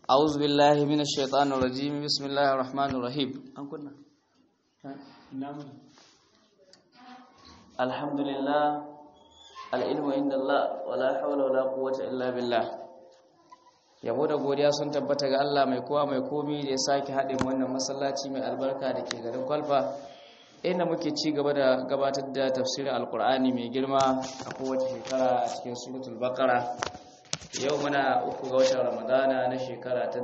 أعوذ بالله من الشيطان الرجيم بسم الله الرحمن الرحيم أن كنا الحمد لله العلم عند الله ولا حول ولا قوة إلا بالله yabo da godiya sun tabbata ga Allah mai kowa mai komi da ya sake haɗin wannan masallaci mai albarka da ke garin kwalfa inda muke ci gaba da gabatar da tafsirin alkur'ani mai girma a kowace shekara a cikin suratul baqara yau muna uku ga watan ramadana na shekara ta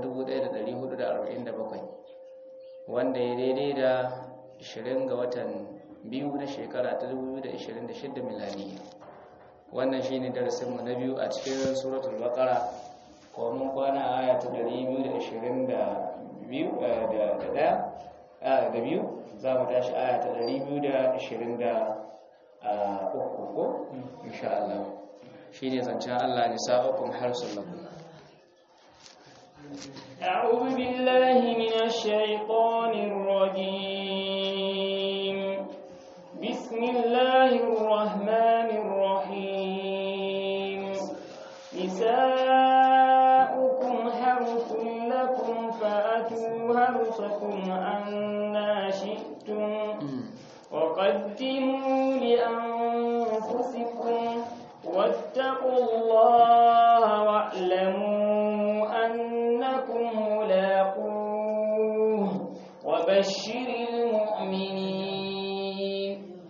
1447 wanda ya daidai da 20 ga watan biyu na shekara ta 2026 miladiya wannan shine darasinmu na biyu a cikin suratul baqara ko mun kwana aya ta 222 da biyu za mu tashi aya ta 223 ko insha Allah shi ne zancen Allah ne sa'ukun harsun lakum أعوذ بالله من الشيطان الرجيم بسم الله الرحمن الرحيم نساؤكم حرث لكم فأتوا حرثكم أنا شئتم وقدموا لأنفسكم واتقوا الله واعلموا أنكم ملاقوه وبشر المؤمنين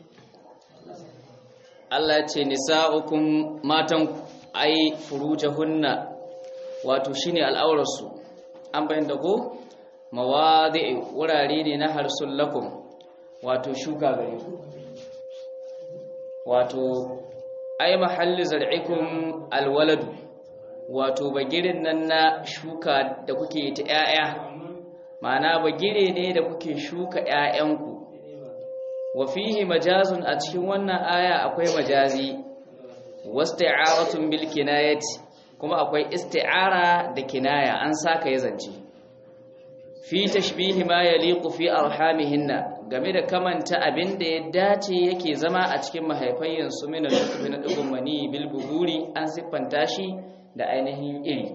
Allah ce nisa'ukum matan ai furujahunna wato shine al'aurarsu an bayyana ko mawadi'i wurare ne na harsul lakum wato shuka gare ku wato ai mahalli zar'ikum alwaladu wato bagirin nan na shuka da kuke ta 'ya'ya ma'ana bagire ne da kuke shuka 'ya'yanku wa fihi majazun a cikin wannan aya akwai majazi wasti'aratun bil kinayati kuma akwai isti'ara da kinaya an saka ya zance fi tashbihi ma yaliqu fi arhamihinna game da kamanta abin da ya dace yake zama a cikin mahaifayyan su min al-nutfi na dugun mani bil buhuri an siffanta shi da ainihin iri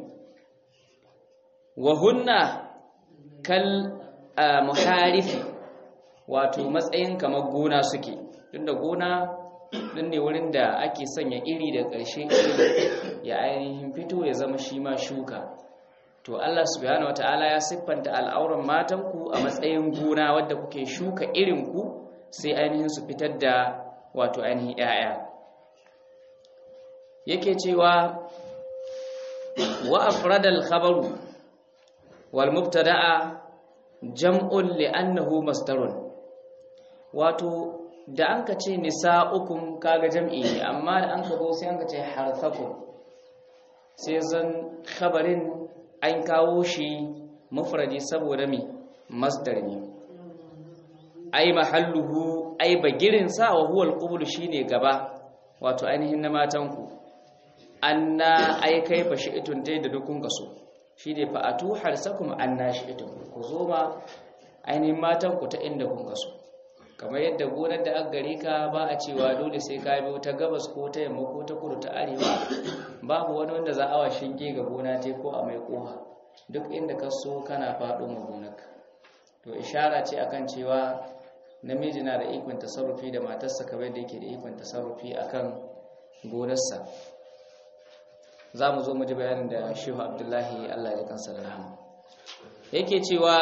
wa hunna kal muharifi wato matsayin kamar gona suke tunda gona din ne wurin da ake sanya iri da ƙarshe ya ainihin fito ya zama shi ma shuka to Allah subhanahu wataala ya siffanta al'auran matanku a matsayin gona wadda kuke shuka irinku sai ainihin su fitar da wato ainihin 'ya'ya yake cewa wa afradal khabaru wal mubtada'a jam'un li'annahu masdarun wato da an ka ce nisa'ukum kaga jam'i ne amma da an ka zo sai an ka ce harthakum sai zan khabarin an kawo shi mufradi saboda mi masdar ne ai mahalluhu ai bagirin sa wa huwa alqubul shine gaba wato ainihin na matanku anna ai kai fa shi'tun dai da dukun kaso shine fa atu harsakum anna shi'tun ku zo ma ainihin matanku ta inda kun kaso kamar yadda gonar da aka gare ka ba a cewa dole sai ka biyo ta gabas ko ta yamma ko ta kudu ta arewa babu wani wanda za a wa shinge ga gona te ko a mai koha duk inda ka so kana faɗo ma gonarka to ishara ce akan cewa namiji na da ikon tasarrufi da matarsa kamar yadda yake da ikon tasarrufi akan gonarsa za mu zo mu ji bayanin da shehu abdullahi allah ya kansa da rahama yake cewa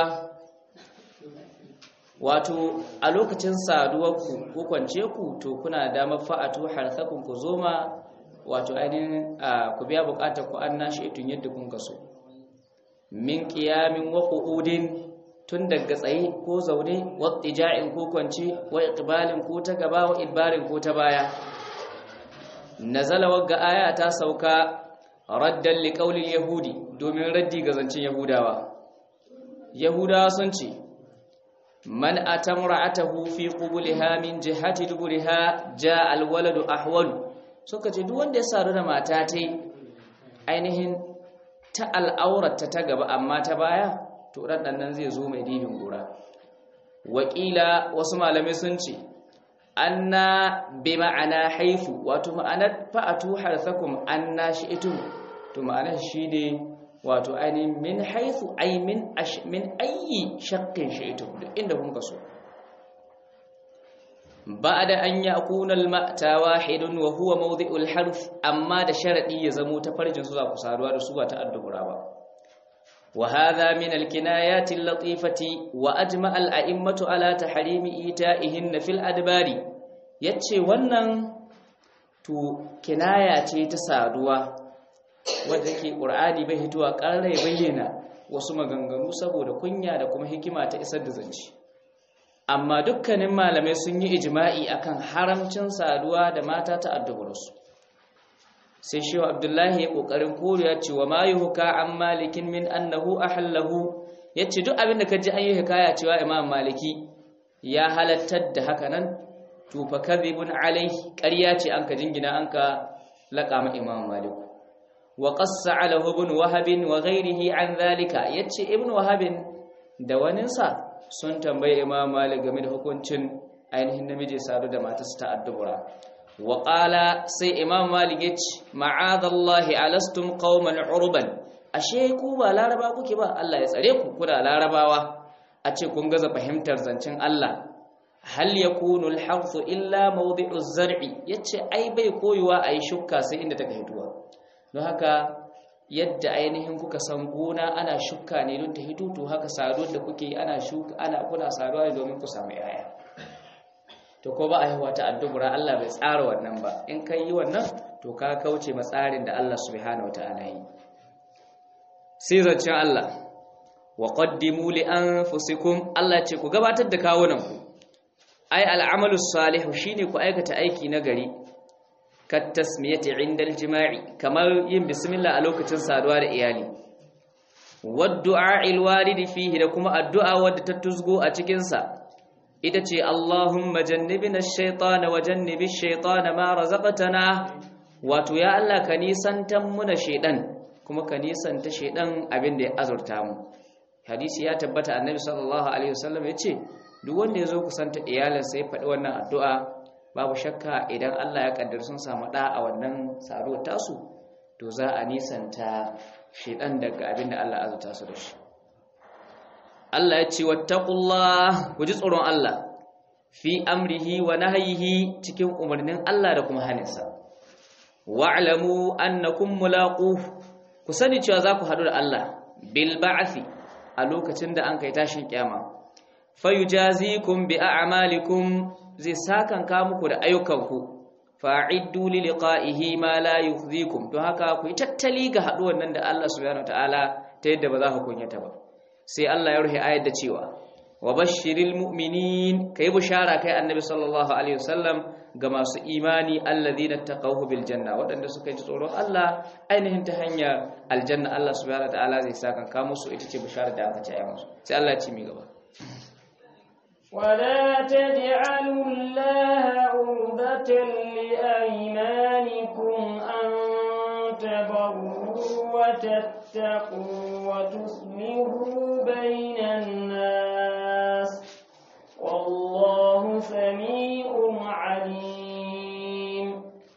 wato a lokacin saduwarku ko kwance ku to kuna damar fa'atu harsakun ku zoma wato ainihin ku biya bukatar ku an nashi itun yadda kun kaso min qiyamin wa qu'udin tun daga tsaye ko zaune wa tija'in ko kwance wa iqbalin ko ta gaba wa idbarin ko ta baya nazala wagga aya ta sauka raddan liqaulil yahudi domin raddi ga zancin yahudawa yahudawa sun ce man atamra'atahu fi qubulha min jihati duburiha jaa alwaladu ahwalu suka ce duk wanda ya sadu da mata ta ainihin ta al'aurata ta gaba amma ta baya to dan nan zai zo mai dibin gura wakila wasu malamai sun ce anna bi ma'ana haifu wato ma'anar fa'atu harsakum anna shi'tum to ma'anar shi ne wato ainihin min haithu ay min min ayyi shaqqin shaytum duk inda kun kaso ba'da an yakuna al-ma'ta wahidun wa huwa mawdi'ul harf amma da sharadi ya zamo ta farjin su za ku saduwa da su ba ta addubura ba wa hadha min al-kinayati al-latifati wa ajma al-a'immatu ala tahrimi ita'ihin fil adbari yace wannan to kinaya ce ta saduwa wadda ke ƙur'ani bai hituwa ƙarai bayyana wasu maganganu saboda kunya da kuma hikima ta isar da zance amma dukkanin malamai sun yi ijma'i akan haramcin saduwa da mata ta addubarsu sai shehu abdullahi ya ƙoƙarin koriya cewa ma yi huka an malikin min annahu ahallahu ya ce duk abin da ka ji an yi hikaya cewa imam maliki ya halattar da haka nan to fa kadhibun alaihi ƙarya ce an ka jingina an ka laƙa ma imam maliku wa qassa ala ibn wahab wa ghayrihi an zalika yace ibn wahab da waninsa sun tambaye imam malik game da hukuncin ainihin namiji sadu da matarsa ta addubura wa qala sai imam malik yace ma'adallahi alastum qauman urban ashe ku ba laraba kuke ba Allah ya tsare ku kuna larabawa a ce kun gaza fahimtar zancen Allah hal yakunu al-harthu illa mawdi'u az-zar'i yace ai bai koyuwa ayi shukka sai inda take hituwa don haka yadda ainihin kuka san gona ana shukka ne don ta hito to haka saduwar da kuke ana shuka ana kuna saduwa ne domin ku samu yaya to ko ba a haihuwa ta addubura Allah bai tsara wannan ba in kai yi wannan to ka kauce ma tsarin da Allah subhanahu wataala yi sai zancen Allah wa qaddimu li anfusikum Allah ce ku gabatar da kawunan ku ai al'amalu salihu shine ku aikata aiki na gari kattasmiyati indal jima'i kamar yin bismillah a lokacin saduwa da iyali waddu'a alwaridi fihi da kuma addu'a wadda ta tuzgo a cikin sa ita ce Allahumma jannibna ash-shaytana wa jannibish shaytana ma razaqtana wato ya Allah ka nisantan muna shaydan kuma ka nisanta shaydan abin da ya azurta mu hadisi ya tabbata annabi sallallahu alaihi wasallam yace duk wanda yazo kusanta iyalinsa ya faɗi wannan addu'a babu shakka idan Allah ya kaddar sun samu ɗa a wannan saruwar tasu to za a nisanta shedan daga abin da Allah azuta su da shi Allah ya ce wattaqullah ku ji tsoron Allah fi amrihi wa nahyihi cikin umarnin Allah da kuma haninsa wa'lamu annakum mulaqu ku sani cewa za ku haɗu da Allah bil ba'thi a lokacin da an kai tashin kiyama fayujazikum bi a'malikum zai sakanka muku da ayyukanku fa'iddu li liqa'ihi ma la yukhzikum don haka ku yi tattali ga haduwar nan da Allah subhanahu wataala ta yadda ba za ku kunyata ba sai Allah ya rufe ayar da cewa wa bashiril mu'minin kai bushara kai annabi sallallahu alaihi wasallam ga masu imani alladhina taqawhu bil janna wadanda suka ji tsoron Allah ainihin ta hanyar aljanna Allah subhanahu wataala zai sakanka musu ita ce bushara da aka ce ayi musu sai Allah ya ci mi gaba ولا تجعلوا الله عرضة لأيمانكم أن تبروا وتتقوا وتصلحوا بين الناس والله سميع عليم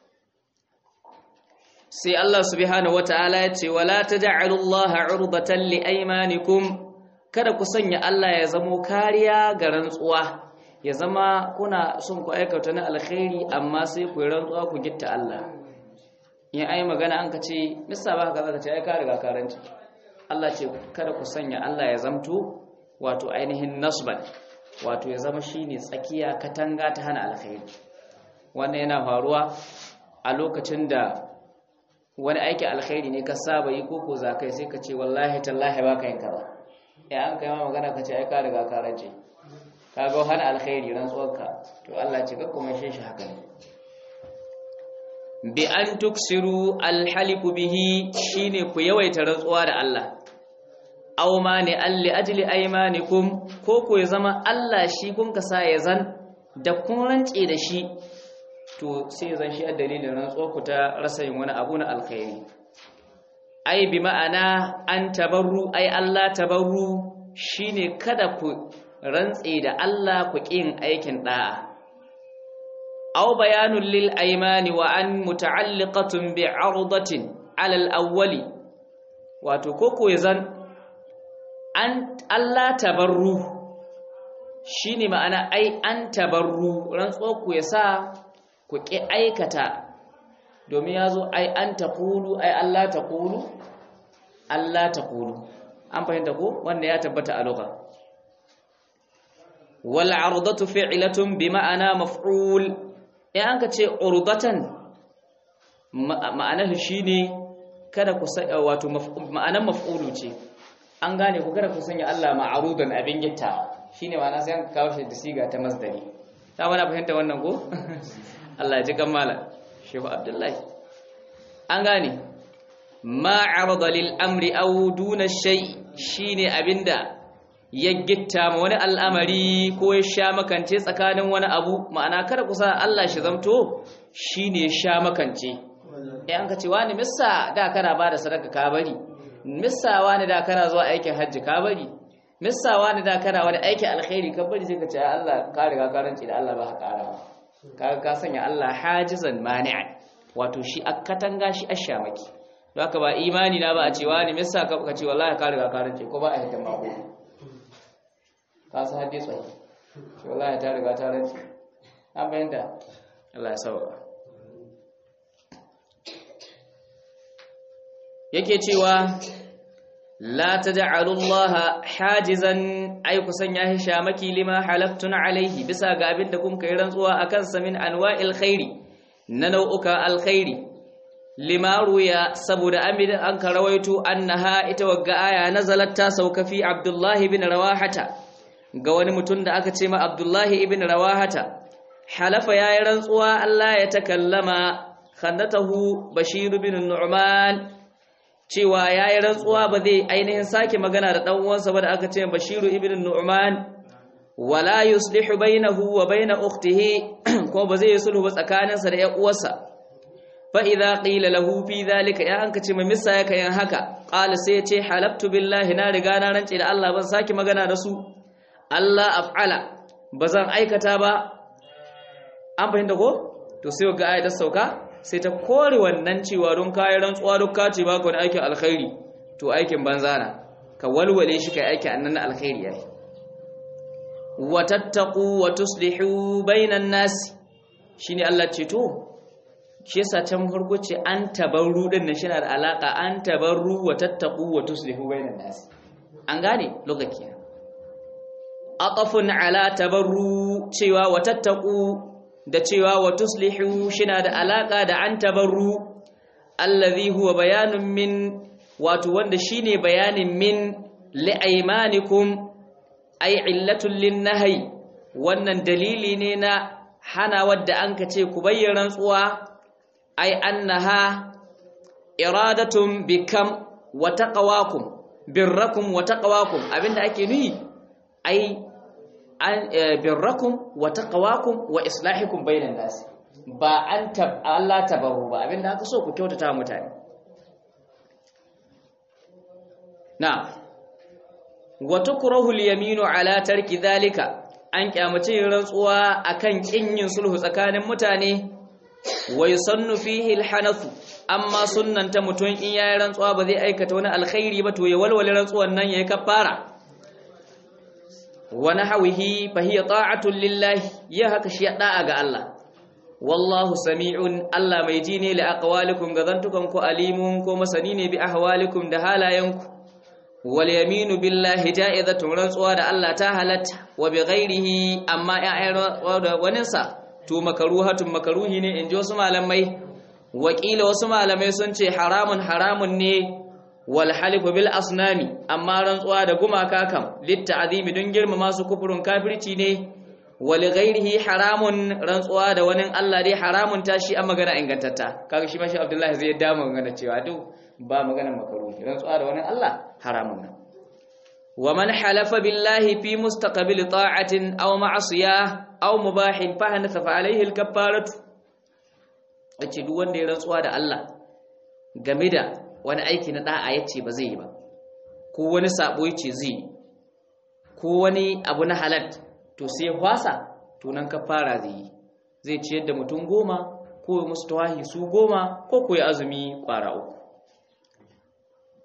sai Allah subhanahu wataala ya ce wala taj'alullaha 'urbatan liaymanikum kada ku sanya Allah ya zamo kariya ga rantsuwa ya zama kuna son ku aikata na alkhairi amma sai ku yi rantsuwa ku gitta Allah in ai magana an ka ce misa ba ka zaka ce ai ka riga karanci Allah ce kada ku sanya Allah ya zamto wato ainihin nasban wato ya zama shine tsakiya katanga ta hana alkhairi wannan yana faruwa a lokacin da wani aiki alkhairi ne ka saba yi ko ko zakai sai ka ce wallahi tallahi baka yin kaza ya an kai ma magana ka ce ai ka riga ka rance ka ga hana alkhairi rantsuwarka to Allah ce ka kuma shi shi haka ne bi an tuksiru alhaliku bihi shine ku yawaita rantsuwa da Allah aw ma ne alli ajli aymanikum ko ko ya zama Allah shi kun kasa ya zan da kun rance da shi to sai zan shi a dalilin rantsuwar ku ta rasa yin wani abu na alkhairi ai bi ma'ana an tabarru ai Allah tabarru shine kada ku rantse da Allah ku kin aikin da'a aw bayanun lil aymani wa an muta'alliqatun bi 'ardatin 'ala al-awwali wato koko ya zan an Allah tabarru shine ma'ana ai an tabarru rantsuwar ku ya sa ku ƙi aikata domin ya zo ai an taqulu ai Allah taqulu Allah taqulu an fahimta ko wanda ya tabbata a lugha wal ardatu fi'latun bi ma'ana maf'ul in an ka ce urdatan ma'anar shine kada ku sai wato ma'anar maf'ulu ce an gane ku kada ku sanya Allah ma'arudan abin gitta shine ma'ana sai an kawo shi da siga ta masdari ta wani fahimta wannan ko Allah ya ji kammala Shehu Abdullahi an gane ma arada lil amri aw duna shay shine abinda ya gitta ma wani al'amari ko ya sha makance tsakanin wani abu ma'ana kada ku sa Allah shi zamto shine sha makance eh an ka ce wani missa da kana ba da sadaka ka bari missa wani da kana zuwa aikin hajji ka bari missa wani da kana wani aikin alkhairi ka bari sai ka ce Allah ka riga ka rance da Allah ba ka kara ka ka sanya Allah hajizan mani'an wato shi akatanga shi ashamaki don haka ba imani na ba a ce wani missa ka ka ce wallahi ka riga ka rance ko ba a hitan mako ka san hadisi sai wallahi ta riga ta rance an bayyana Allah ya sauka yake cewa la taj'alu Allah hajizan ay kusan ya hishamaki lima halaftun alaihi bisa ga abin da kun kai rantsuwa akan sa min anwa'il khairi na nau'uka alkhairi lima ruya saboda amid an karawaito annaha ita wagga aya nazalat ta sauka fi Abdullah ibn Rawahata ga wani mutum da aka ce ma Abdullah ibn Rawahata halafa yayi rantsuwa Allah ya takallama khannatahu Bashir ibn Nu'man cewa ya yi rantsuwa ba zai ainihin sake magana da ɗan uwansa ba da aka ce bashiru ibn nu'man wala yuslihu bainahu wa baina ukhtihi ko ba zai yi sulhu ba tsakaninsa da ƴan uwarsa fa idza qila lahu fi dhalika ya anka ce misa yake yin haka qala sai ya ce halabtu billahi na riga na rance da Allah ban sake magana da su Allah af'ala bazan aikata ba an fahimta ko to sai ga ayatar sauka sai ta kore wannan cewa don kayan rantsuwa duk ka ce baka wani aikin alkhairi to aikin banza na ka walwale shi kai aikin annan alkhairi yayi wa tattaqu wa tuslihu bainan nas shine Allah ce to shi yasa can farko ce an tabarru din nan shine da alaka an tabarru wa tattaqu wa tuslihu bainan nas an gane lokaci aqafun ala tabarru cewa wa tattaqu da cewa wa tuslihu shina da alaka da an tabarru allazi huwa bayanun min wato wanda shine bayanin min li'aymanikum ay illatul linnahi wannan dalili ne na hana wadda an ka ce ku bayyana tsuwa ay annaha iradatun bikam wa taqwakum birrakum wa taqwakum abinda ake nuyi ai birrakum wa taqwakum wa islahikum bainan nas ba an tab Allah tabaru ba abinda aka so ku kyautata mutane na wa tukrahu al-yaminu ala tarki dhalika an kyamace rantsuwa akan kin yin sulhu tsakanin mutane wa yusannu fihi al-hanafu amma sunnanta mutun in yayi rantsuwa ba zai aikata wani alkhairi ba to ya walwale rantsuwan nan yayi kafara wa nahwihi fa hiya ta'atun lillahi ya haka shi da'a ga Allah wallahu sami'un Allah mai ji ne li aqwalikum ga zantukan ku alimun ko masani ne bi ahwalikum da halayenku wal yaminu billahi ja'izatun rantsuwa da Allah ta halatta wa bi ghairihi amma ya'ayin da waninsa to makaruhatun makaruhi ne inji wasu malamai wakila wasu malamai sun ce haramun haramun ne wal halifu bil asnami amma rantsuwa da gumaka kam litta'zimi don girmama su kufurun kafirci ne wal ghairihi haramun rantsuwa da wani Allah dai haramun tashi an magana ingantatta kaga shi mashi Abdullahi zai dama magana cewa duk ba magana makaruhi rantsuwa da wani Allah haramun nan wa man halafa billahi fi mustaqbil ta'atin aw ma'siyah aw mubahin fa hanatha fa alayhi al kaffaratu ace duk wanda ya rantsuwa da Allah game da wani aiki na da'a yace ba zai yi ba ko wani sabo yace zai ko wani abu na halal to sai hwasa to nan kafara zai yi zai ciyar da mutum goma ko ya musu tawahi su goma ko ko ya azumi kwara uku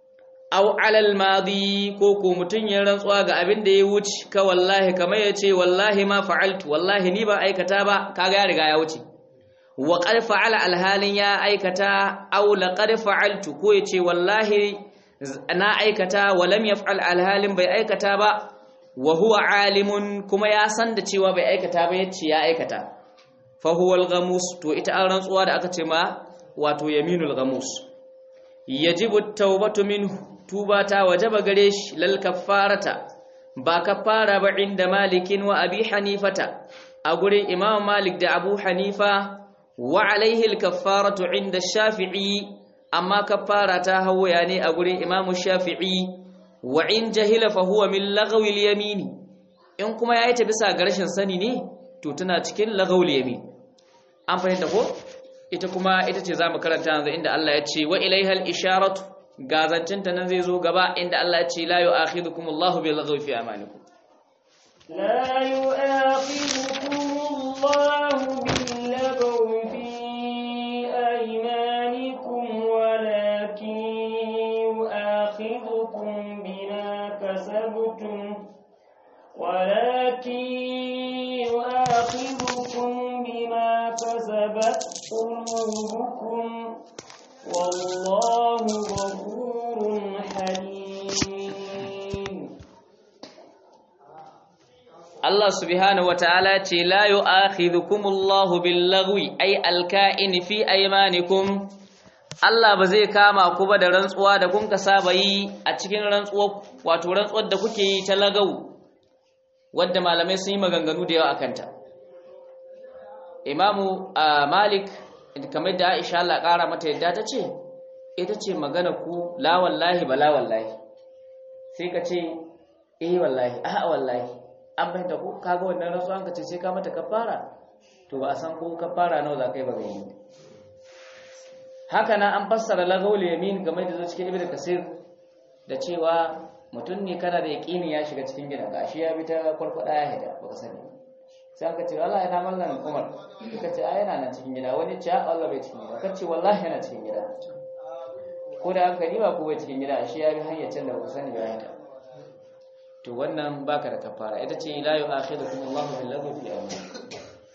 aw alal madi ko ko mutun ya rantsuwa ga abin da ya wuce ka wallahi kamar ya ce wallahi ma fa'altu wallahi ni ba aikata ba kaga ya riga ya wuce wa qad fa'ala alhalin ya aikata aw laqad fa'altu ko ya ce wallahi na aikata wa lam yaf'al alhalin bai aikata ba wa huwa alimun kuma ya san da cewa bai aikata ba yace ya aikata fa huwa al-ghamus to ita an rantsuwa da aka ce ma wato yaminul ghamus yajibu at-taubatu minhu tuba ta wajaba gare shi lal kaffarata ba kaffara ba inda malikin wa abi hanifata a gurin imam malik da abu hanifa wa alaihi al-kaffaratu inda shafi'i amma kaffara ta hawaya ne a gurin imam shafi'i wa in jahila fa huwa min lagwi al-yamini in kuma yayi ta bisa ga rashin sani ne to tana cikin lagwi al-yamin an fahimta ko ita kuma ita ce zamu karanta yanzu inda Allah ya ce wa ilaihal isharatu gazancinta nan zai zo gaba inda Allah ya ce la yu'akhidukum Allahu bil laghwi fi amanikum لا يؤاخذكم الله باللغو في أيمانكم ولكن يؤاخذكم بما كسبتم ولكن يؤاخذكم بما كسبت قلوبكم والله غفور حليم Allah subhanahu wataala ce la yu'akhidhukumullahu bil-laghwi ay al-ka'in fi aymanikum Allah ba zai kama ku ba da rantsuwa da kun ka saba yi a cikin rantsuwa wato rantsuwar da kuke yi ta lagawu wadda malamai sun yi maganganu da yawa akan ta Imamu Malik kamar da Aisha Allah ƙara mata yadda ta ce ita ce magana ku la wallahi ba la wallahi sai ka ce eh wallahi a'a wallahi an bai da ku kaga wannan rasu an ka ce sai ka mata kafara to ba a san ko kafara nawa za ka yi ba gani haka nan an fassara lagawul yamin game da zo cikin ibnu kasir da cewa mutum ne kana da yaqini ya shiga cikin gidan ka shi ya bi ta kwarkwada ya hida baka sani sai aka ce wallahi na mallan Umar ka ce ai yana nan cikin gida wani ce Allah bai cikin gida ka ce wallahi yana cikin gida ko da aka ba ko bai cikin gida shi ya bi hanyar can da baka sani ba ya to wannan baka da kafara ita ce la yu'akhidukum Allahu bil lagwi fi aymanikum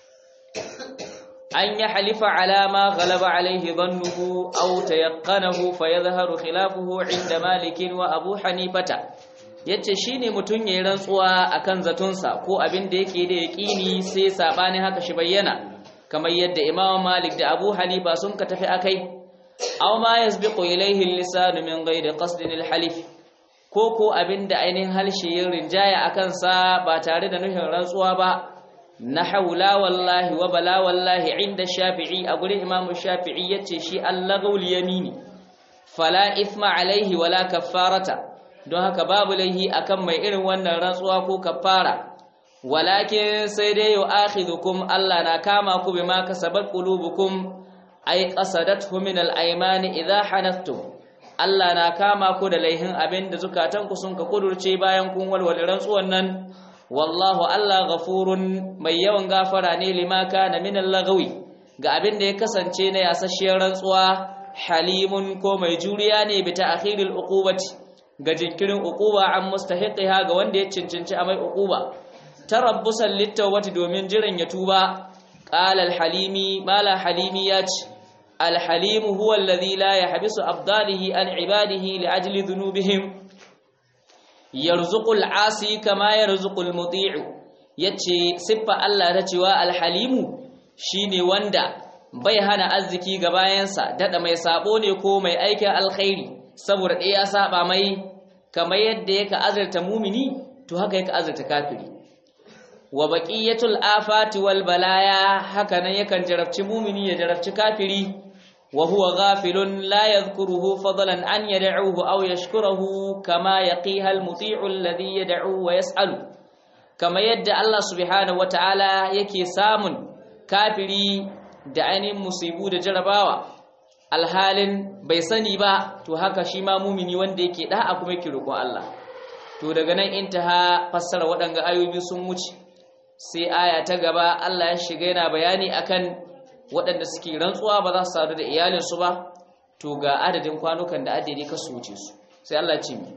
an ya halifa ala ma ghalaba alayhi dhannuhu aw tayaqqanahu fayadhharu khilafuhu 'inda Malik wa Abu Hanifata yace shine mutun yayin rantsuwa akan zatunsa ko abin da yake da yaqini sai sabani haka shi bayyana kamar yadda Imam Malik da Abu Hanifa sun ka tafi akai aw ma yasbiqu ilayhi al-lisan min ghairi qasdin al-halif ko ko abin da ainihin halshe yin rinjaya akan sa ba tare da nufin rantsuwa ba na haula wallahi wa bala wallahi inda shafi'i a gurin imamu shafi'i yace shi allagul yamini fala ithma alaihi wala kaffarata don haka babu laihi akan mai irin wannan rantsuwa ko kaffara walakin sai dai yu'akhidhukum Allah na kama ku bima kasabat qulubukum ay qasadathu min al-aymani idha hanaftum Allah na kama ku da laihin abin da zukatanku sun ka kudurce bayan kun walwale rantsuwan nan wallahu Allah ghafurun mai yawan gafara ne lima kana min al-lagwi ga abin da ya kasance na yasasshiyar rantsuwa halimun ko mai juriya ne bi ta'khiril uqubati ga jinkirin uquba an mustahiqiha ga wanda ya cincinci amai uquba tarabbusan litawati domin jiran ya tuba qala al-halimi mala halimi ya ce الحليم هو الذي لا يحبس أبداله عن عباده لأجل ذنوبهم يرزق العاصي كما يرزق المطيع yace siffa Allah ta cewa alhalimu shine wanda bai hana arziki ga bayansa dada mai sabo ne ko mai aikin alkhairi saboda ɗaya ya saba mai kamar yadda yake azurta mumini to haka yake azurta kafiri wa baqiyatul afati wal balaya haka nan yakan jarabci mumini ya jarabci kafiri wa huwa ghafilun la yadhkuruhu fadlan an yad'uhu aw yashkuruhu kama yaqiha al muti'u alladhi yad'u wa yas'alu kama yadda Allah subhanahu wataala yake samun kafiri da ainihin musibu da jarabawa alhalin bai sani ba to haka shi ma mumini wanda yake da'a kuma yake roƙon Allah to daga nan intaha fassara waɗanga ayoyi sun wuce sai aya ta gaba Allah ya shiga yana bayani akan waɗanda suke rantsuwa ba za su sadu da iyalinsu ba to ga adadin kwanukan da adadi ka su wuce su sai Allah ce mi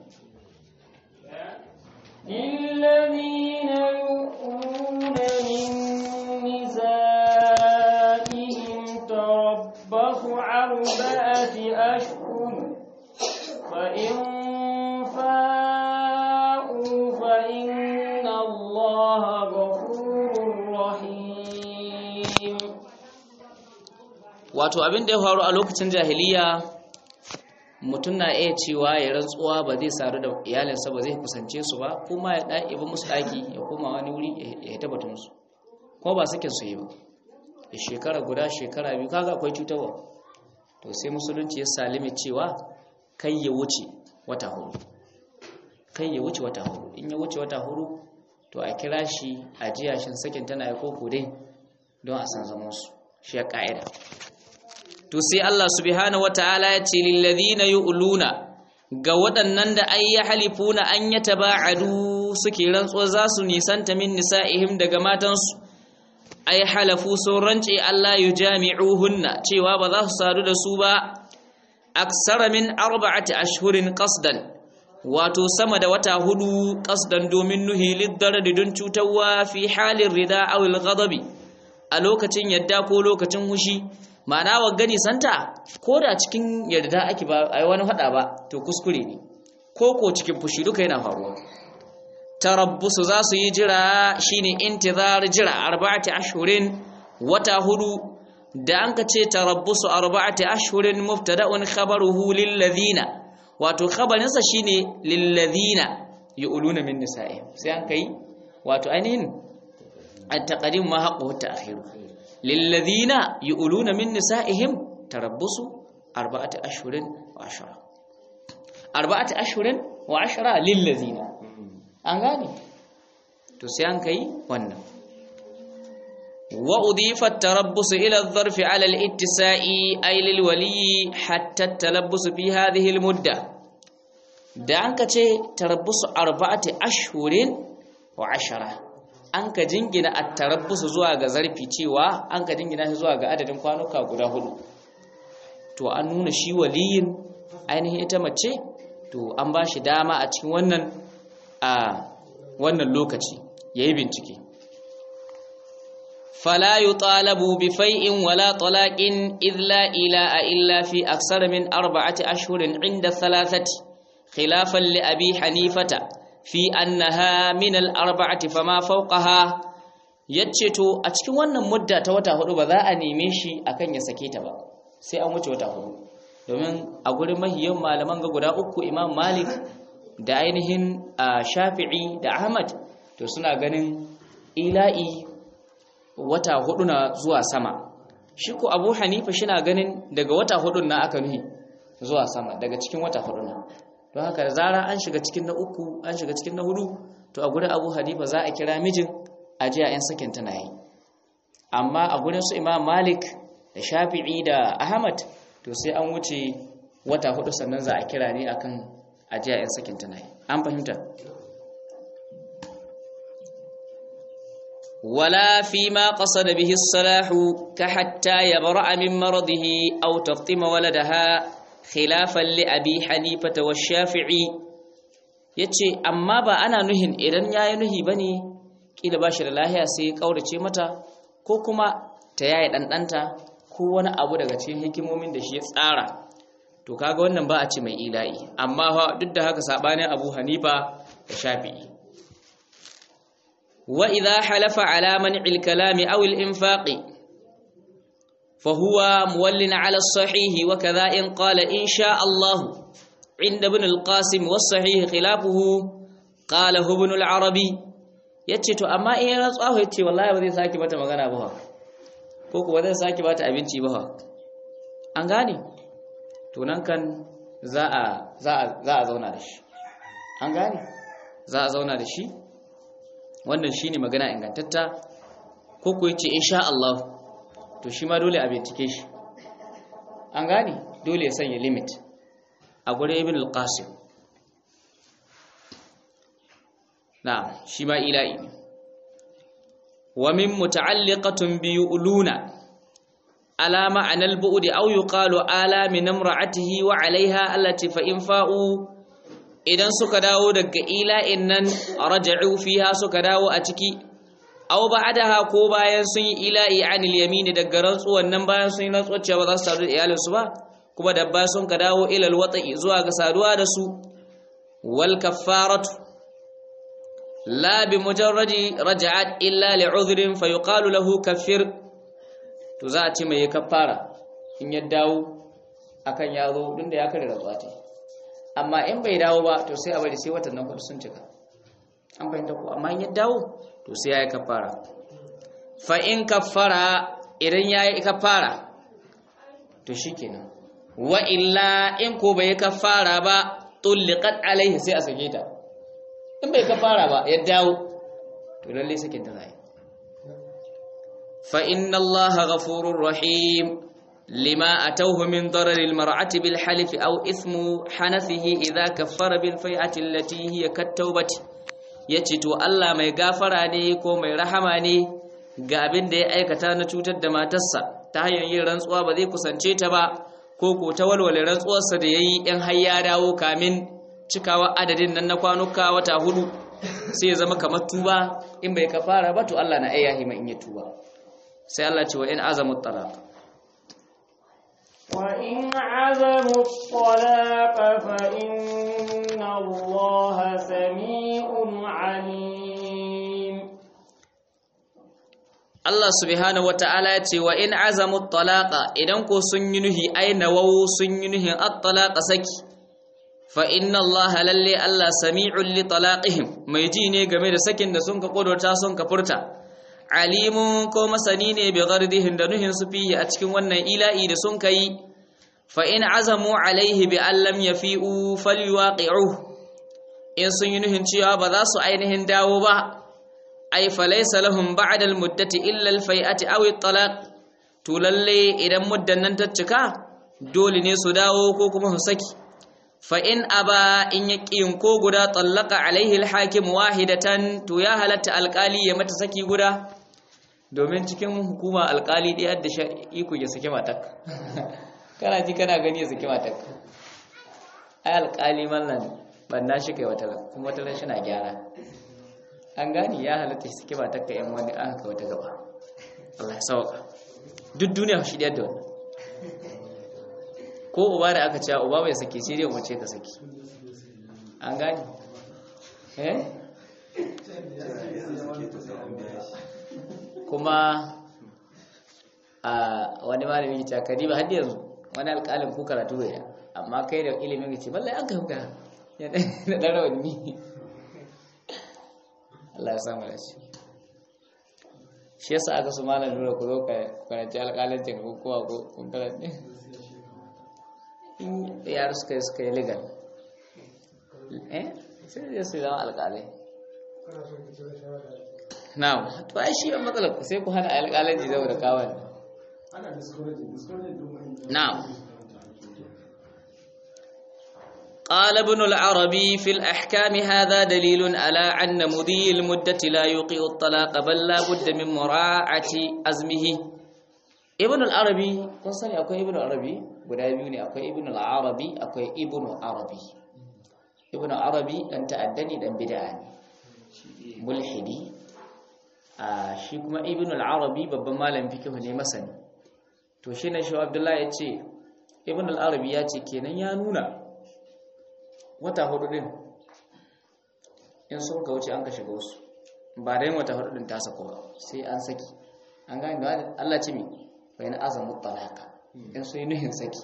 للذين يؤمنون من نسائهم تربص أربعة أشهر فإن فاءوا فإن الله غفور رحيم wato abin da ya faru a lokacin jahiliya mutum na iya cewa ya rantsuwa ba zai sadu da iyalinsa ba zai kusance su ba kuma ya da ibi musu daki ya koma wani wuri ya tabbata musu ko ba sakin su yi ba ya shekara guda shekara biyu kaga akwai cutarwa to sai musulunci ya salime cewa kai ya wuce wata hudu kai ya wuce wata hudu in ya wuce wata hudu to a kira shi a jiya shin sakin tana ya koko dai don a san zaman su shi ya ka'ida to sai Allah subhanahu wataala ya ce lil ladina yu'luna ga waɗannan da ay yahlifuna an yataba'adu suke rantsuwa za su nisanta min nisa'ihim daga matansu ay halafu sun rance Allah yujami'uhunna cewa ba za su sadu da su ba aksara min arba'ati ashhurin qasdan wato sama da wata hudu qasdan domin nuhi liddaradi don cutarwa fi halin rida aw al-ghadabi a lokacin yadda ko lokacin hushi ma'ana wa gani santa ko da cikin yarda ake ba a yi wani hada ba to kuskure ne ko ko cikin fushi duka yana faruwa tarabbusu za su yi jira shine intizar jira arba'ati ashhurin wata hudu da an ka ce tarabbusu arba'ati ashhurin mubtada'un khabaruhu lil ladina wato khabarinsa shine lil ladina yu'luna min nisa'ihim sai an kai wato ainihin at-taqdim ma haqqu at-ta'khir للذين يؤلون من نسائهم تربص أربعة أشهر وعشرة أربعة أشهر وعشرة للذين أنغاني تسيان كي ونم وأضيف التربص إلى الظرف على الاتساء أي للولي حتى التلبس في هذه المدة دعنك تربص أربعة أشهر وعشرة an ka jingina a tarabbusu zuwa ga zarfi cewa an ka jingina shi zuwa ga adadin kwanuka guda hudu to an nuna shi waliyin ainihin ita mace to an ba shi dama a cikin wannan a wannan lokaci yayi bincike fala yutalabu bi fai'in wala talaqin idh la ilaha illa fi aksar min arba'ati ashhurin inda thalathati khilafan li abi hanifata fi annaha min al-arba'ati fama fawqaha yace to a cikin wannan mudda ta wata hudu ba za a neme shi akan ya sake ta ba sai an wuce wata hudu domin a gurin mahiyan malaman ga guda uku Imam Malik da ainihin Shafi'i da Ahmad to suna ganin ila'i wata hudu na zuwa sama shi ko Abu Hanifa shina ganin daga wata hudu na aka nuhi zuwa sama daga cikin wata hudu na don haka da zara an shiga cikin na uku an shiga cikin na hudu to a gurin abu hanifa za a kira mijin a jiya 'yan sakin tana yi amma a gurin su imam malik da shafi'i da ahmad to sai an wuce wata hudu sannan za a kira ne akan a jiya 'yan sakin tana yi an fahimta ولا فيما قصد به الصلاح كحتى يبرأ من مرضه أو تفطم ولدها خلافا لأبي حنيفة والشافعي yace amma ba ana nuhin idan yayi nuhi bane kila bashi da lahiya sai kaurace mata ko kuma ta yayi dandanta ko wani abu daga cikin hikimomin da shi ya tsara to kaga wannan ba a ce mai ila'i amma duk da haka sabanin Abu Hanifa da Shafi'i wa idha halafa ala man'il kalami aw al-infaqi فهو مول على الصحيح وكذا إن قال إن شاء الله عند ابن القاسم والصحيح خلافه قاله ابن العربي yace to amma in ya rantsuwa yace wallahi ba zai saki bata magana ba ko kuwa zai saki bata abinci ba an gane to nan kan za a za a za a zauna da shi an gane za a zauna da shi wannan shine magana ingantatta ko ko yace insha Allah to shi ma dole a bincike shi an gane dole ya sanya limit a gurin ibn al-qasim na shi ma ila'i ne wa min muta'alliqatun bi uluna ala ma'anal bu'di aw yuqalu ala min imra'atihi wa 'alayha allati fa in fa'u idan suka dawo daga ila'in nan raja'u fiha suka dawo a ciki aw ba'daha ko bayan sun yi ila'i anil yamini daga rantsuwan nan bayan sun yi rantsuwar cewa ba za su sadu da iyalinsu ba kuma da ba sun ka dawo ilal wata'i zuwa ga saduwa da su wal kaffaratu la bi mujarradi raja'at illa li'udhrin fa yuqalu lahu kaffir to za a ce mai kaffara in ya dawo akan ya zo din da ya kare rantsuwa ta amma in bai dawo ba to sai a bari sai watan nan sun cika an fahimta ko amma in ya dawo to sai ya yi kaffara fa in kaffara idan ya yi kaffara to shikenan wa illa in ko bai kafara ba tulliqat alaihi sai a sake ta in bai kafara ba ya dawo to lalle sakin ta zai fa inna allaha ghafurur rahim lima atawhu min darar almar'ati bil halif aw ismu hanathihi idha kaffara bil fai'ati allati hiya kat-taubati yace to Allah mai gafara ne ko mai rahama ne ga abin da ya aikata na cutar da matarsa ta hanyar yin rantsuwa ba zai kusance ta ba ko ko ta walwale rantsuwarsa da ya yi ‘yan har ya dawo kamin cikawa adadin nan na kwanuka wata hudu sai ya zama kamar tuba in bai ka fara ba to Allah na ayyahi mai in ya tuba sai Allah ce wa in azamu talaq wa in azamu talaq fa inna Allah sami'un alim Allah subhanahu wata'ala ya ce wa in azamu talaqa idan ko sun yi nuhi ai nawawu sun yi nuhin at-talaqa saki fa inna Allah lalle Allah sami'un li talaqihim mai ji ne game da sakin da sun ka kodota sun ka furta alimun ko masani ne bi ghardihin da nuhin su fihi a cikin wannan ila'i da sun kai fa in azamu alaihi bi an lam yafi'u falyuwaqi'u in sun yi nuhin cewa ba za su ainihin dawo ba ai falaisa lahum ba'da almuddati illa alfai'ati aw at-talaq to lalle idan muddan nan ta cika dole ne su dawo ko kuma su saki fa in aba in yaqin ko guda tallaka alaihi alhakim wahidatan to ya halatta alqali ya mata saki guda domin cikin hukuma alqali dai hadda iko ya saki matak kana ji kana gani ya saki matak ai alqali mallan banna shi kai wata kuma wata shi na gyara an gani ya halatta shi suke ba takka yan wani an haka wata gaba Allah ya sauka duk duniya shi da wannan ko uba da aka cewa uba bai sake shi dai mace ka saki an gani eh kuma a wani malami ya ce ba har yanzu wani alƙalin ku karatu bai amma kai da ilimin ya ce ballai an kai hukara ya ɗan rawanni Allah ya samu da shi shi yasa aka su malam nura ku zo ka karanci alƙalancin ko kowa ko kun karanci in yara suka yi suka yi legal eh sai zai su zama alƙalai na'am to ai shi matsalar ku sai ku hana alƙalanci zama da kawai na'am قال ابن العربي في الأحكام هذا دليل على أن مضي المدة لا يوقع الطلاق بل لا بد من مراعاة أزمه ابن العربي kun sani akwai ibn arabi guda biyu ne akwai ibn al-arabi akwai ibn arabi ibn arabi dan ta'addani dan bid'a ne mulhidi a shi kuma ibn al-arabi babban malamin fiqh ne masani to shi ne shi abdullahi yace ibn al-arabi ya ce kenan ya nuna wata hudu din in sun ka wuce an ka shiga wasu ba da yin wata hudu din ta sako ba sai an saki an gani da Allah ce mi bayan azamu talaka in sun yi nuhin saki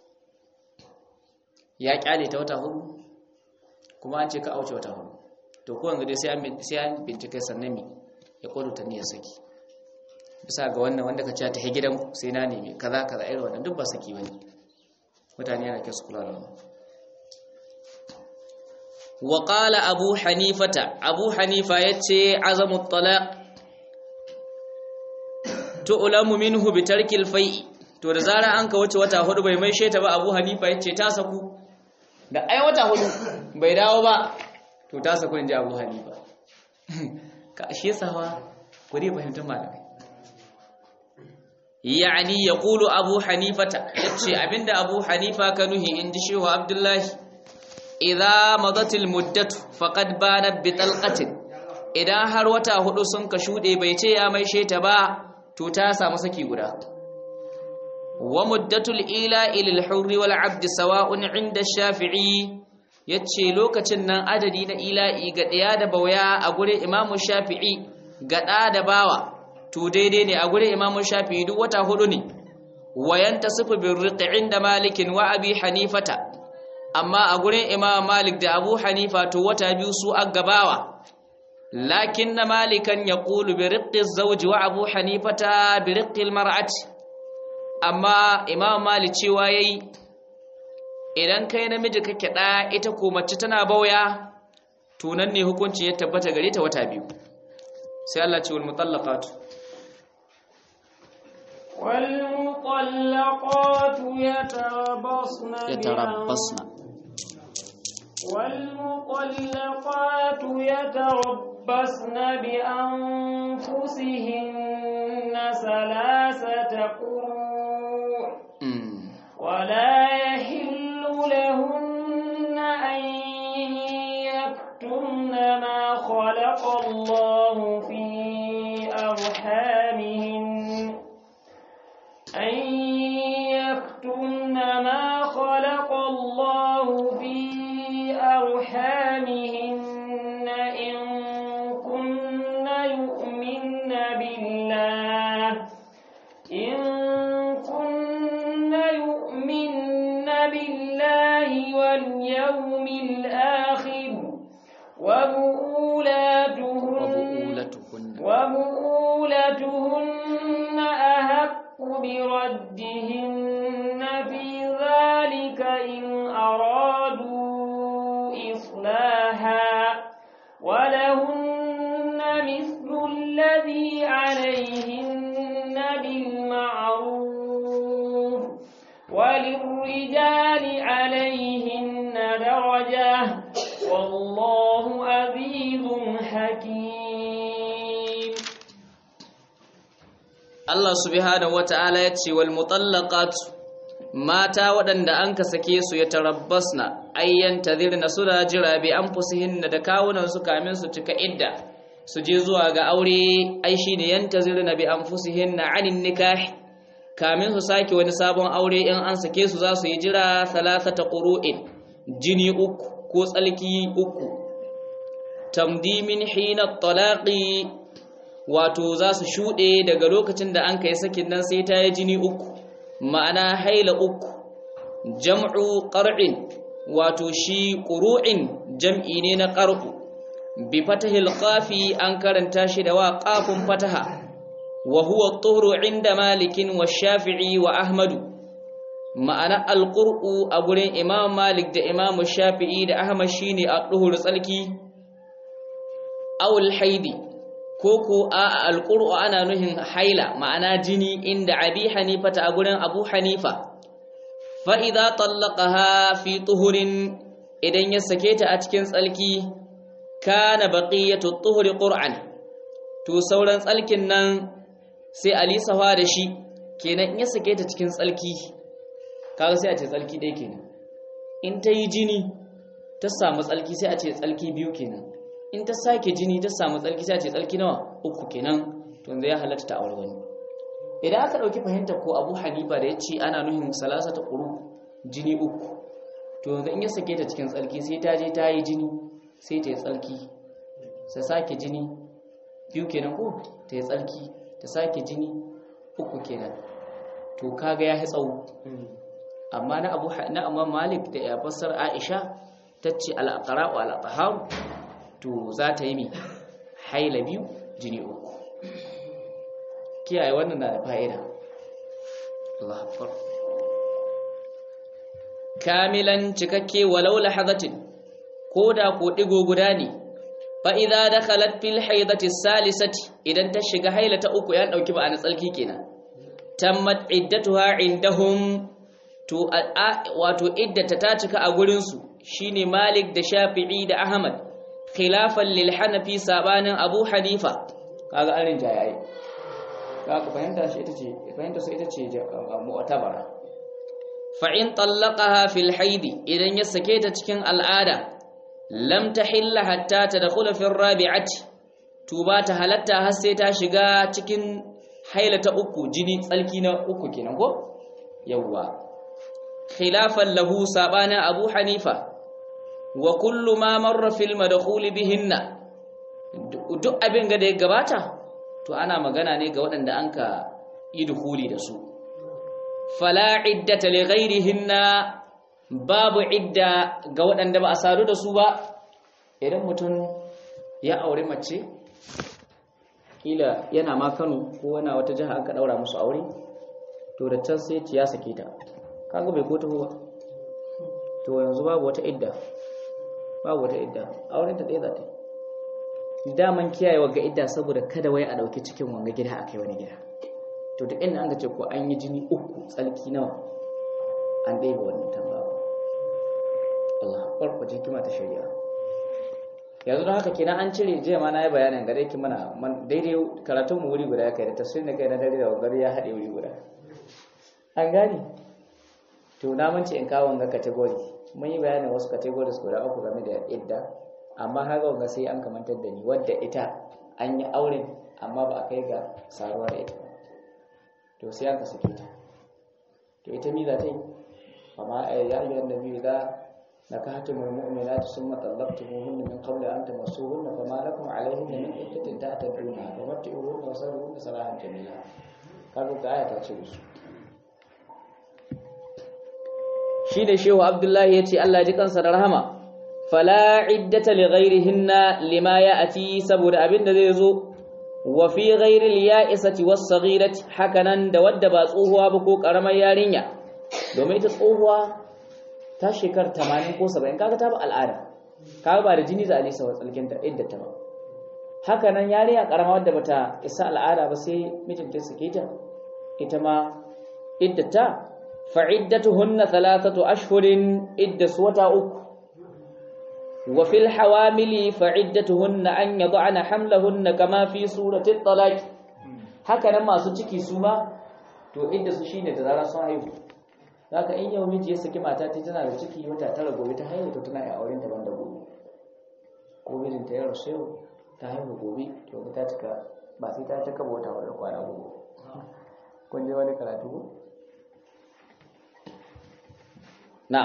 ya kyale ta wata hudu kuma an ce ka auce wata hudu to ko yanzu dai sai an bincike sannan mi ya kodo ta niyyar saki bisa ga wannan wanda ka ce ta gidan sai na nemi kaza kaza irin wannan duk ba saki bane mutane yana kyau su kula da wannan وقال أبو حنيفة أبو حنيفة يتشي عزم الطلاق تؤلم منه بترك الفيء to da zara an ka wuce wata hudu bai mai sheta ba Abu Hanifa yace ta saku da ai wata hudu bai dawo ba to ta saku inji Abu Hanifa ka shi sawa ku dai fahimta malamai yani yaqulu Abu Hanifata yace abinda Abu Hanifa kanuhi inji Shehu Abdullahi idza madatil muddatu faqad banat bi talqatin idan har wata hudu sun ka shude bai ce ya maishe ta ba to ta samu saki guda wa muddatul ila ilal hurri wal abd sawa'un 'inda shafi'i yace lokacin nan adadi na ila'i ga daya da bauya a gurin imamu shafi'i ga da da bawa to daidai ne a gurin imamu shafi'i duk wata hudu ne wayan tasifu bir riqi 'inda malikin wa abi hanifata amma a gurin imam malik da abu hanifa to wata biyu su aggabawa lakin na malikan ya ƙulu bi riƙi zauji wa abu hanifata bi riƙi mar'ati amma imam malik cewa ya yi idan kai namiji kake ɗa ita ko mace tana bauya tunan ne hukunci ya tabbata gare ta wata biyu sai Allah ce wal mutallaqatu والمطلقات يتربصن yatarabbasna والمطلقات يتربصن بأنفسهن ثلاثة قروء mm. ولا يحل لهن أن يكتمن ما خلق الله في أرحامهن أن يكتمن ما خلق الله في أرحامهن إن كن يؤمن بالله إن كن يؤمن بالله واليوم الآخر وبؤولاتهن وبؤولatuhunna وبؤولتهن أحق بردهن في ذلك إن أرادوا إصلاحا ولهن مثل الذي عليهن بالمعروف وللرجال عليهن درجة والله عزيز حكيم Allah subhanahu wata'ala ya ce wal mutallaqatu mata waɗanda an ka sake su ya tarabbasna ayyan tadhirna su da jira bi anfusihinna da kawunan su kamin su cika idda su je zuwa ga aure ai shine yantazirna bi anfusihinna anin nikah kamin su sake wani sabon aure in an sake su za su yi jira salasata qur'in jini uku ko tsalki uku tamdimin hina talaqi wato za su shuɗe daga lokacin da an kai sakin nan sai ta yi jini uku ma'ana haila uku jam'u ƙar'in wato shi ƙuru'in jam'i ne na ƙar'u bi fatahil qafi an karanta shi da wa qafun fataha wa huwa tuhru inda malikin wa shafi'i wa ahmadu ma'ana alqur'u a gurin imam malik da imam shafi'i da ahmad shine a tuhur tsalki aw haidi ko ko a alqur'u ana nuhin haila ma'ana jini inda abi hanifa ta a gurin abu hanifa fa idza tallaqaha fi tuhurin idan ya sake ta a cikin tsalki kana baqiyatu tuhuri qur'an to sauran tsalkin nan sai alisawa da shi kenan in ya sake ta cikin tsalki kaga sai a ce tsalki ɗaya kenan in ta yi jini ta samu tsalki sai a ce tsalki biyu kenan in ta sake jini ta samu tsalki sai a ce tsalki nawa uku kenan to yanzu ya halatta ta aure wani idan aka ɗauki fahimtar ko abu hanifa da ya ce ana nuhin salasa ta ƙuru jini uku to yanzu in ya sake ta cikin tsalki sai ta je ta yi jini sai ta yi tsalki sai sake jini biyu kenan ko ta yi tsalki ta sake jini uku kenan to kaga ya yi tsawo amma na abu na amma malik da ya fassar aisha ta ce al'aqra'u al'ataharu to za ta yi mi haila biyu jini uku kiyaye wannan na da fa'ida Allah akbar kamilan cikakke walau lahazatin ko da ko digo guda ne fa idza dakhalat fil haidati salisati idan ta shiga haila ta uku ya dauki ba na tsalki kenan tammat iddatuha indahum to wato iddata ta cika a gurin su shine Malik da Shafi'i da Ahmad khilafan lil Hanafi sabanin Abu Hanifa kaga arin jayayi kaga fahimta shi ita ce fahimta su ita ce mu'tabara fa in tallaqaha fil haidi idan ya sake ta cikin al'ada lam tahilla hatta tadkhula fi rabi'ati tuba ta halatta har sai ta shiga cikin haila ta uku jini tsalki na uku kenan ko yawwa khilafan lahu sabana abu hanifa wa kullu ma marra fil madkhul bihinna duk abin ga da ya gabata to ana magana ne ga waɗanda anka yi dukhuli da su fala iddata li ghairihinna babu idda ga waɗanda ba a sadu da su ba idan mutum ya aure mace kila yana ma Kano ko wani wata jiha aka daura musu aure to da can sai ya sake ta kaga bai ko taho ba to yanzu babu wata idda babu wata idda auren ta ɗaya za ta yi daman kiyaye ga idda saboda kada wai a ɗauki cikin wanga gida a kai wani gida to duk inda an ga ce ko an yi jini uku tsalki nawa an ɗaya wannan tambawa Allah farko hikima ta shari'a yanzu don haka kenan an cire jiya ma na yi bayanin gare ki mana daidai karatun mu wuri guda ya kai da tafsirin da kai na dare da wangare ya haɗe wuri guda an gane to na mance in kawo wanga category mun yi bayanin wasu categories guda uku game da idda amma haka wanga sai an kamantar da ni wadda ita an yi auren amma ba a kai ga saruwa da ita to sai an ka sake ta to ita mi za ta yi amma ya yi wanda biyu za نكحتم المؤمنات ثم طلقتموهن من قبل أن تمسوهن فما لكم عليهن من عدة تعتدونها فمتعوهن وسرهن سراحا جميلا قالوا كآية تشوز shi da shehu abdullahi ya ce Allah ji kansa da rahama fala iddata li ghairihinna lima ya'ati saboda abin da zai zo wa fi ghairi al-ya'isati was-saghirati hakanan da wadda ba tsohuwa ba ko karamar yarinya domin ita tsohuwa ta shekar 80 ko 70 kaga ta ba al'ada kaga ba da jini za a lisa wa tsalkinta idda ta ba haka nan yarinya karama wadda bata isa al'ada ba sai mijinta sake ta ita ma iddata fa iddatuhunna thalathatu ashhurin iddas wata uku wa fil hawamili fa iddatuhunna an yad'ana hamlahunna kama fi surati at-talaq haka nan masu ciki su ma to iddasu shine da zarar sun haihu haka in yau miji ya saki mata ta tana da ciki wata tara gobe ta haihu to tana yi auren ta banda gobe ko mijinta ya rasu yau ta haihu gobe to ta cika ba sai ta cika wata wadda kwana gobe kun je wani karatu ko na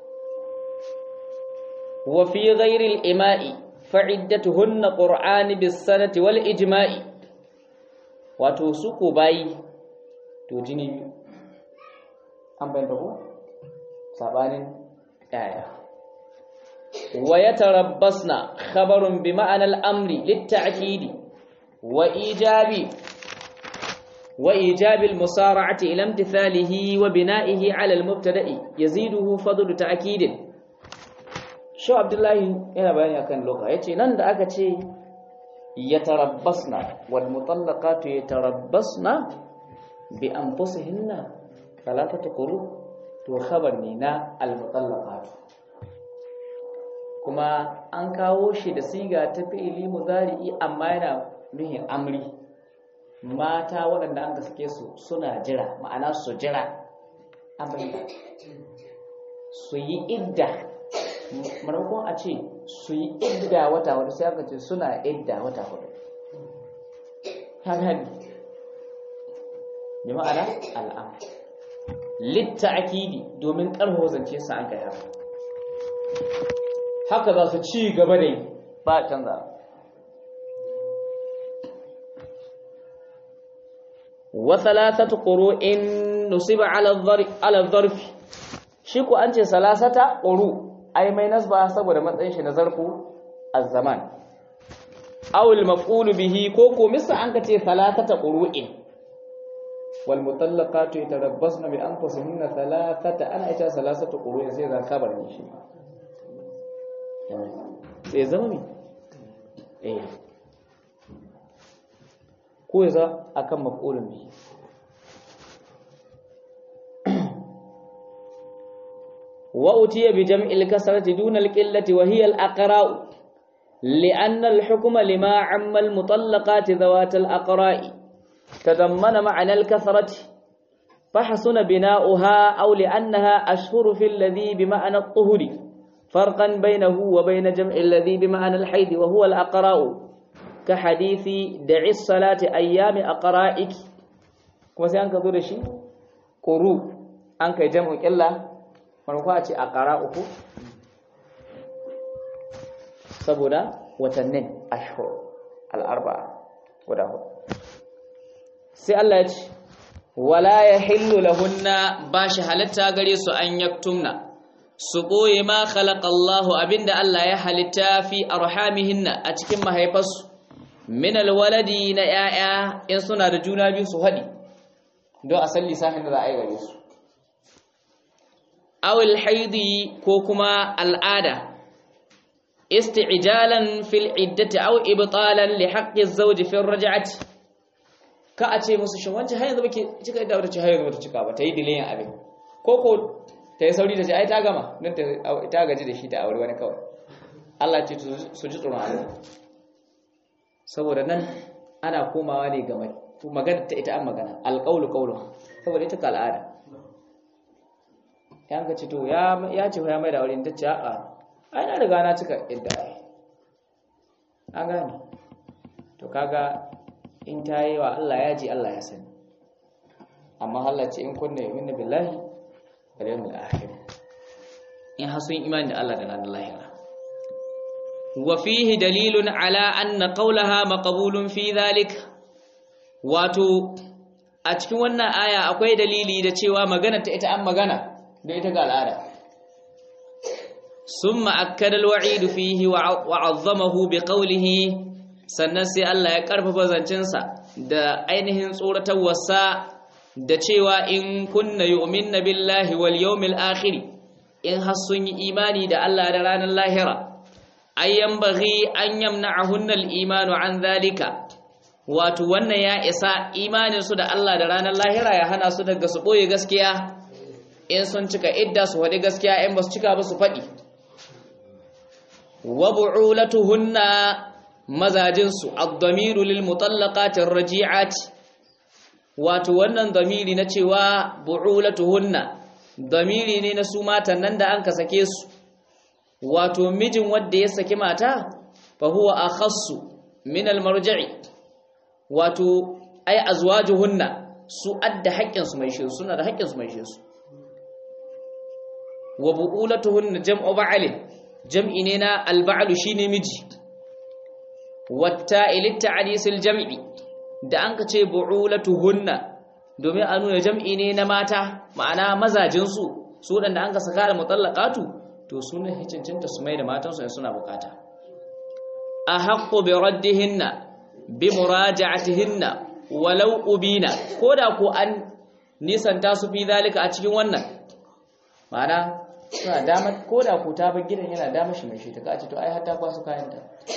wa fi ghairi al-ima'i fa'iddatuhunna qur'ani bis-sanati wal ijma'i wato su ko bayi to jini biyu an bayyana ko sabanin yaya wa yatarabbasna khabarun bi ma'ana al-amri lit-ta'kidi wa ijabi wa ijabi al-musara'ati ila imtithalihi wa bina'ihi 'ala al-mubtada'i yaziduhu fadlu ta'kidin Shu Abdullahi yana bayani akan loka yace nan da aka ce yatarabbasna wal mutallaqatu yatarabbasna bi anfusihinna salatatu quru to khabar ne na al-mutallaqat kuma an kawo shi da siga ta fi'ili mudari'i amma yana nuhin amri mata waɗanda an sake su suna jira ma'ana su jira amri su yi idda maimakon a ce su yi idda wata hudu sai aka ce suna idda wata hudu haka bi ma'ana al'am litta akidi domin karho zance sa an kai haka haka za su ci gaba da yi ba canza wa thalathatu qurun nusiba ala ala dharf shi ko an ce salasata quru ai mai nasba saboda matsayin shi na zarfu az-zaman aw al-maf'ul bihi ko ko misa an ka ce thalathata qurun wal mutallaqatu yatarabbasna bi anfusihinna thalathata ana ita salasatu qurun sai zan kabar ne shi sai zama mi eh ko yaza akan maf'ulun bihi وأتي بجمع الكسرة دون القلة وهي الأقراء لأن الحكم لما عم المطلقات ذوات الأقراء تضمن معنى الكثرة فحسن بناؤها أو لأنها أشهر في الذي بمعنى الطهر فرقا بينه وبين جمع الذي بمعنى الحيض وهو الأقراء كحديث دع الصلاة أيام أقرائك كما سيانك ذو شيء قروب أنك جمع إلا ونقاة أقراؤك saboda watannin ashhur al-arba'a guda hudu sai Allah ya ce wala yahillu lahunna bashi halatta gare su an yaktumna su boye ma khalaqallahu abinda Allah ya halitta fi arhamihinna a cikin mahaifarsu min alwaladi na yaya in suna da juna biyu su hadi don a san lissafin da za a yi gare su awil haidi ko kuma al'ada isti'jalan fil iddati aw ibtalan li haqqi az-zawj fi ar-raj'ati ka a ce musu shin wancan har yanzu bake cika da wata ce har yanzu bata cika ba ta yi dilayin abin ko ko ta yi sauri ta ce ai ta gama don ta gaji da shi ta aure wani kawai Allah ce su ji tsoron Allah saboda nan ana komawa ne ga magana ta ita an magana alƙaulu ƙaulu saboda ita ka al'ada yan ka ce to ya ce ya mai da aure ta ce a'a ai na riga na cika idda ai an gane to kaga in ta yi wa Allah ya ji Allah ya sani amma Allah ce in kunna yu'minu billahi wal yawmil akhir in hasun imani da Allah da ranar lahira wa fihi dalilun ala anna qawlaha maqbulun fi dhalik wato a cikin wannan aya akwai dalili da cewa magana ta ita an magana da ita ga al'ada summa akkada al-wa'id fihi wa 'azzamahu bi qawlihi sannan sai Allah ya karfafa zancensa da ainihin tsoratarwarsa da cewa in kunna yu'minna billahi wal yawmil akhir in har sun yi imani da Allah da ranar lahira ayyan baghi an yamna'ahunna al-imanu an zalika wato wannan ya isa imanin su da Allah da ranar lahira ya hana su daga su boye gaskiya in sun cika idda su faɗi gaskiya in ba su cika ba su faɗi wa bu'ulatuhunna mazajinsu ad-damiru lil mutallaqatir raji'at wato wannan damiri na cewa bu'ulatuhunna damiri ne na su matan nan da an ka sake su wato mijin wanda ya saki mata fa huwa akhassu min al-marji'i wato ay azwajuhunna su adda haƙƙin su mai shi suna da haƙƙin su mai shi su wa bu'ulatuhunna jam'u ba'alin jam'i ne na al-ba'lu shine miji wata ilitta hadisul jam'i da an ka ce bu'ulatuhunna domin a nuna jam'i ne na mata ma'ana mazajinsu su waɗanda an ka saka da mutallaqatu to sunan hicincinta su mai da matansu in suna bukata a haqqu bi raddihinna bi muraja'atihinna walau ubina koda ko an nisanta su fi zalika a cikin wannan ma'ana suna damar koda ko ta bar gidan yana damar shi mai shi ta kace to ai har ta kwasu kayanta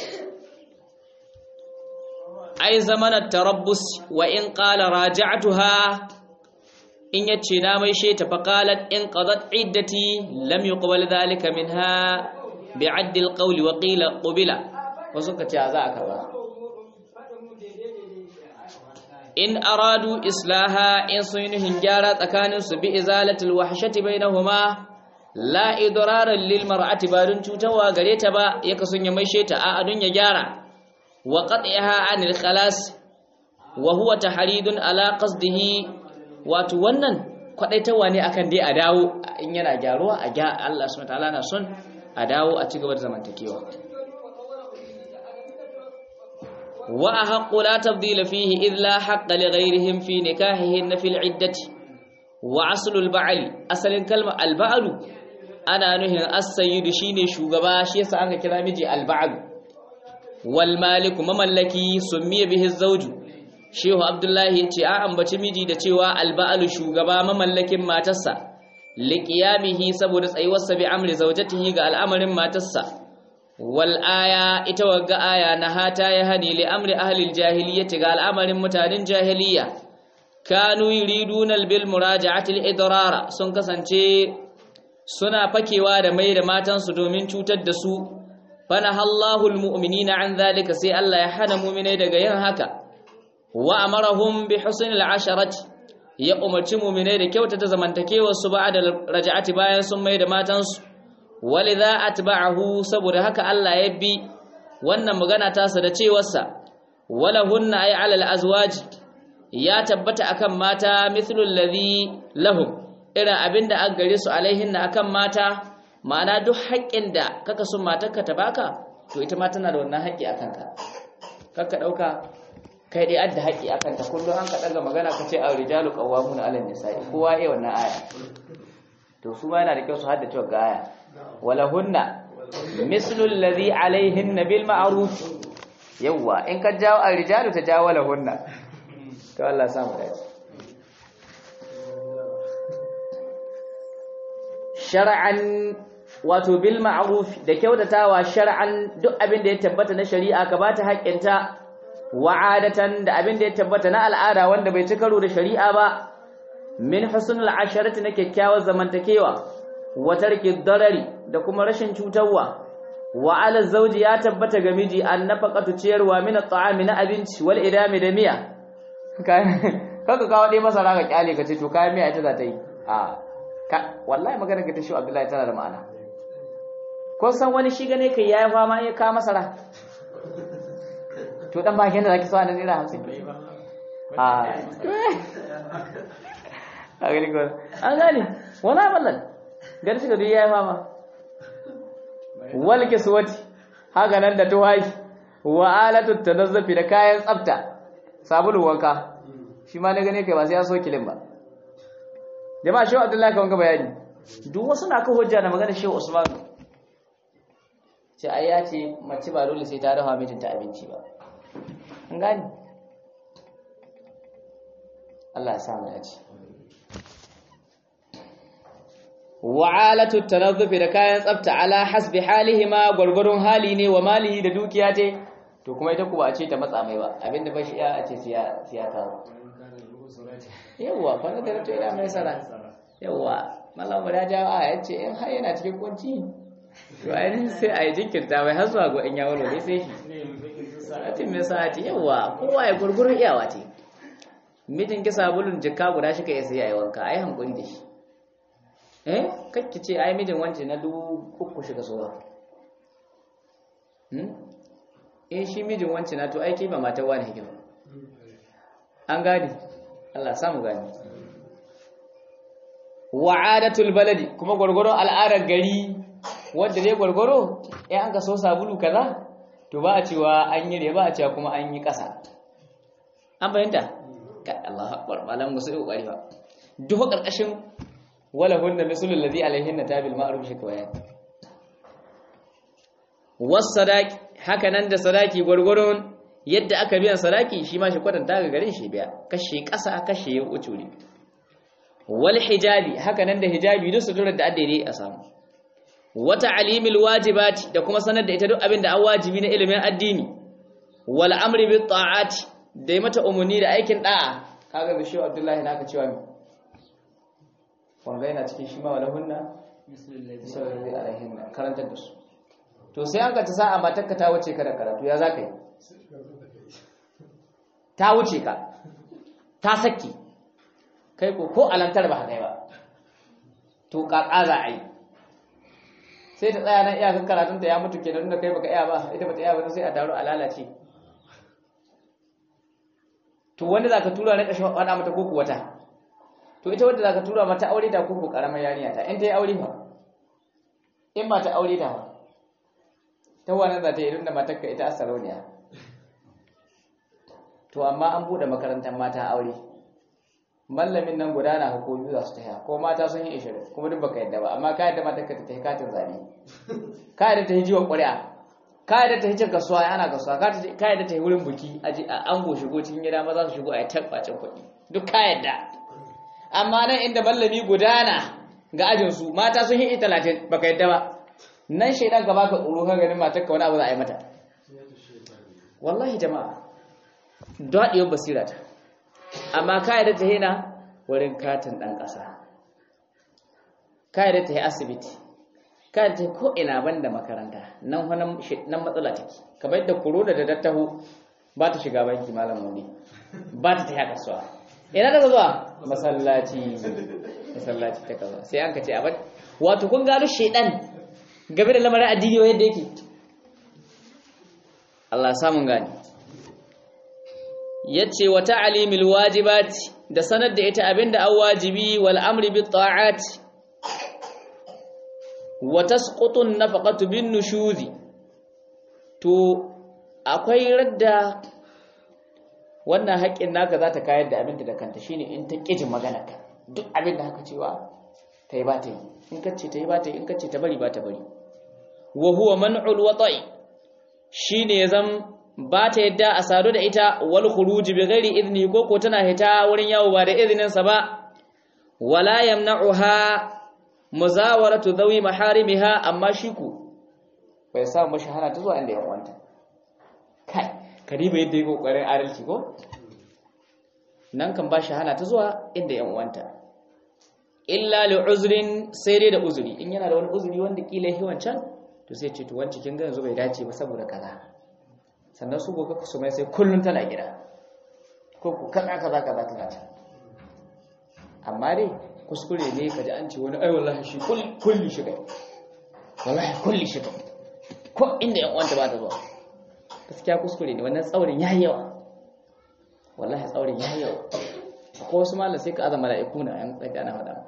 ai zamanar tarabbus wa in qala raja'tuha in yace na mai she ta faqalat in qadat iddati lam yuqbal dhalika minha bi'add alqawl wa qila qubila wasu kace za a karba in aradu islaha in sunuhin gyara tsakanin su bi izalatil wahshati bainahuma la idraran lil mar'ati ba dun cutarwa gare ta ba ya kasun ya mai she ta a adun ya gyara وقطعها عن الخلاص وهو تحريد على قصده wato wannan kwadaitawa ne akan dai a dawo in yana gyaruwa a ga Allah subhanahu wataala na son a dawo a cigaba da zamantakewa wa ahqqu la tabdila fihi id la haqqa li ghayrihim fi nikahihin fil iddati wa aslu al ba'li asalin kalma al ba'lu ana nuhin as-sayyid shine shugaba shi yasa aka kira miji al ba'lu wal maliku mamallaki summiya bihi zawju shehu abdullahi yace a ambaci miji da cewa alba'alu shugaba mamallakin matarsa liqiyamihi saboda tsayuwarsa bi amri zawjatihi ga al'amarin matarsa wal aya ita wagga aya na hata ya hani li amri ahli aljahiliyyati ga al'amarin mutanen jahiliya kanu yuriduna bil muraja'ati al idrara sun kasance suna fakewa da mai da matansu domin cutar da su fanahallahu almu'minina an zalika sai Allah ya hana mu'minai daga yin haka wa amarahum bi husnil asharati ya umarci mu'minai da kyautata zamantakewar su ba'da raja'ati bayan sun mai da matansu walidha atba'ahu saboda haka Allah ya bi wannan magana tasa da cewarsa walahunna ay 'ala al-azwaj ya tabbata akan mata mithlul ladhi lahum irin abinda an gare su alaihinna akan mata ma'ana duk haƙƙin da kaka son matarka ta baka to ita ma tana da wannan haƙƙi akan ka kaka dauka kai dai adda haƙƙi akan ta kullum an ka daga magana ka ce ar-rijalu qawwamuna 'ala an-nisa'i kowa yayi wannan aya to su ma yana da kyau su haddace ga aya walahunna mislu alladhi alaihinna bil ma'ruf yawa in ka jawo ar-rijalu ta jawo lahunna to Allah ya samu dace shar'an wato bil ma'ruf da kyautatawa shar'an duk abin da ya tabbata na shari'a ka bata haƙƙinta wa'adatan da abin da ya tabbata na al'ada wanda bai ci karo da shari'a ba min husnul asharati na kyakkyawar zamantakewa wa tarki darari da kuma rashin cutarwa wa ala zawji ya tabbata ga miji an nafaqatu ciyarwa min at'ami na abinci wal idami da miya kaka kawo dai masara ga kyale ka ce to kayan miya ita za ta yi a wallahi magana ka ta shi Abdullahi tana da ma'ana ko san wani shi gane kai yayi fama ya ka masara to dan ba kenan zaki so an naira 50 a a gani ko an gani wala ballan gar shi da duk yayi fama wal kiswati haka nan da tuwayi wa alatu tanazzufi da kayan tsafta sabulu wanka shi ma na gane kai ba sai ya so kilin ba jama'a shehu abdullahi kan ga bayani duk wasu na kan hujja da magana shehu usman ce ai ya ce mace ba dole sai ta dafa mijinta abinci ba an gani Allah ya sa mu dace wa'alatu tanazzufi da kayan tsafta ala hasbi halihima gurgurun hali ne wa malihi da dukiya ce to kuma ita ku ba a ce ta matsa mai ba abinda ba shi ya ce siya siya kawo yawwa kwana da rato ina mai sara yawwa malam ya jawo a ya ce in har yana cikin kunci to ainihin sai a yi jinkirta mai har zuwa ga in ya walo sai shi satin mai sa'ati yawwa kowa ya gurgurin iyawa ce mijin ki sabulun jikka guda shi ka iya sai yayi wanka ai hankuri da shi eh kakki ce ai mijin wance na dubu uku shiga sowa hmm eh shi mijin wance na to aiki ba matar wani hikima an gani Allah samu gani wa'adatul baladi kuma gurgurun al'adar gari wanda dai gurguro eh an ka so sabulu kaza to ba a cewa an yi ba a cewa kuma an yi kasa an bayyanta ka Allahu akbar malam musu kokari ba duk karkashin wala hunna mislul ladhi alaihinna tabil ma'ruf shi kawai was sadaqi haka nan da sadaki gurgurun yadda aka biyan sadaki shi ma shi kwatanta ga garin shi biya kashe ƙasa kashe ya ucuri wal hijabi haka nan da hijabi duk suturar da addai a samu wata alimil wajibati da kuma sanar da ita duk abin da an wajibi na ilimin addini wal amri bit ta'ati da mata umuni da aikin da'a kaga da shehu abdullahi naka cewa mi wanda yana cikin shi ma wala hunna sallallahu alaihi wa karantar da su to sai an ka ta sa'a matarka ta wuce ka da karatu ya zaka yi ta wuce ka ta saki kai ko ko alantar ba kai ba to kaka za a yi sai ta tsaya nan iyakar karatun ta ya mutu kenan da kai baka iya ba ita bata iya ba sai a daru a lalace to wanda zaka tura ne kashin wada mata koko wata to ita wanda zaka tura mata aure ta koko karamar yarinya ta in ta yi aure fa in ba ta aure ta fa ta wannan za ta yi irin da matarka ita asarauniya to amma an bude makarantar mata aure mallamin nan gudana hukumi za su taya ko mata sun yi ishirin kuma duk baka yadda ba amma ka yadda matarka ta tafi katin zabe ka yadda ta yi jiwon ƙuri'a ka yadda ta yi cin kasuwa ana kasuwa ka yadda ta yi wurin buki a ango shigo cikin gida maza su shigo a yi tabbacin kuɗi duk ka yadda amma nan inda mallami gudana ga ajinsu mata sun yi talatin baka yadda ba nan shaidan ka baka tsoro ka ganin matarka wani abu za a yi mata wallahi jama'a daɗiyar basira ta amma kayan ta hina wurin katin ɗan ƙasa kayan ta yi asibiti kayan ta ko ina ban da makaranta nan nan matsala take kamar yadda korona da dattaho ba ta shiga banki malam wani ba ta ta yi kasuwa ina daga zuwa masallaci masallaci ta kaza sai an ka ce abin wato kun gano shedan game da lamarin addini wa yadda yake Allah samun gani yace wa ta'limil wajibati da sanar da ita abinda an wajibi wal amri bit ta'ati wa tasqutu an-nafaqatu bin nushuzi to akwai radda wannan haƙƙin naka za ta kayar da abinda da kanta shine in ta ƙijin magana ka duk abinda haka cewa ta yi ba ta yi in kace ta yi ba ta yi in kace ta bari ba ta bari wa huwa man'ul wata'i shine ya zam ba ta yadda a sadu da ita wal khuruj bi ghairi idni ko ko tana hita wurin yawo ba da izinin sa ba wala yamna'uha muzawaratu dhawi maharimiha amma shi ku bai sa mashi hana ta zuwa inda yan wanta kai kariba yadda yake kokarin adalci ko nan kan ba shi hana ta zuwa inda yan wanta illa li uzrin sai dai da uzuri in yana da wani uzuri wanda kila yi wancan to sai ce to wancan kin ga yanzu bai dace ba saboda kaza sannan su gobe ku mai sai kullun tana gida ko ku kaza kaza kaza kaza ta amma dai kuskure ne kaji an ce wani ai wallahi shi kulli shi kai wallahi kulli shi kai ko inda yan uwanta ba ta zuwa gaskiya kuskure ne wannan tsaurin yayi yawa wallahi tsaurin yayi yawa ko wasu malam sai ka azama mala'iku na yan tsaka na hada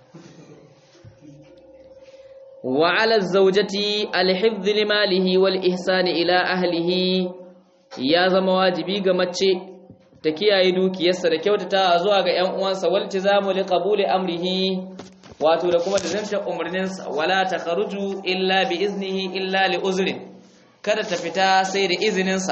wa 'ala az-zawjati al-hifdh li malihi wal ihsan ila ahlihi ya zama wajibi ga mace ta kiyaye dukiyarsa da kyautata zuwa ga ƴan uwansa wal tizamu li qabuli amrihi wato da kuma da zanta umarninsa wala takharuju illa bi iznihi illa li uzrin kada ta fita sai da izininsa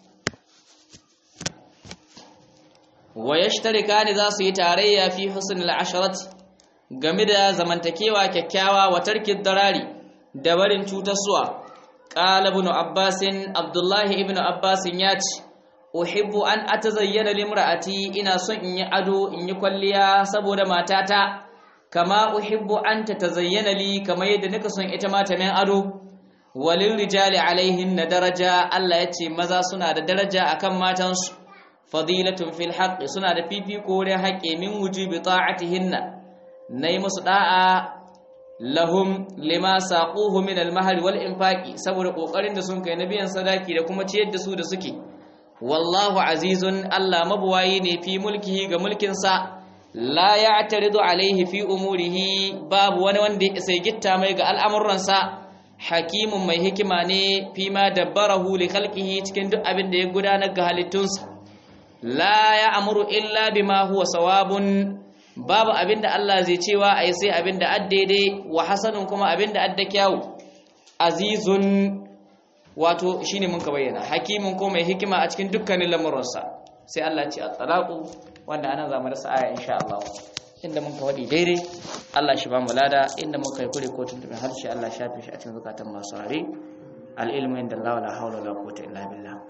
wa yashtarikani za su yi tarayya fi husnul asharati game da zamantakewa kyakkyawa wa tarkid darari da barin cutarsuwa qala ibn abbas abdullah ibn abbas ya ce uhibbu an atazayyana limra'ati ina son in yi ado in yi kwalliya saboda matata kama uhibbu an tatazayyana li kama yadda nika son ita ma ta min ado walil rijali alaihin na daraja Allah ya ce maza suna da daraja akan matansu fadilatun fil haqqi suna da fifiko wurin haƙƙi min wujubi ta'atihinna nayi musu da'a lahum lima saquhu min al mahr wal infaqi saboda kokarin da sun kai na biyan sadaki da kuma ciyar da su da suke wallahu azizun Allah mabuwayi ne fi mulkihi ga mulkin sa la ya'taridu alaihi fi umurihi babu wani wanda sai gitta mai ga al'amuransa hakimun mai hikima ne fi ma dabbarahu li khalqihi cikin duk abin da ya gudanar ga halittunsa la ya amuru illa bima huwa sawabun babu abinda Allah zai cewa ai sai abinda addaidai wa hasanun kuma abinda adda kyawu azizun wato shine mun ka bayyana hakimin ko mai hikima a cikin dukkanin lamuransa sai Allah ce at-talaqu wanda ana zama da aya insha Allah inda mun ka wadi daidai Allah shi ba mu lada inda mun kai kure ko tuntuɓe harshe Allah shafe shi a cikin zakatan masu rare al-ilmu inda Allah la hawla wala quwwata illa billah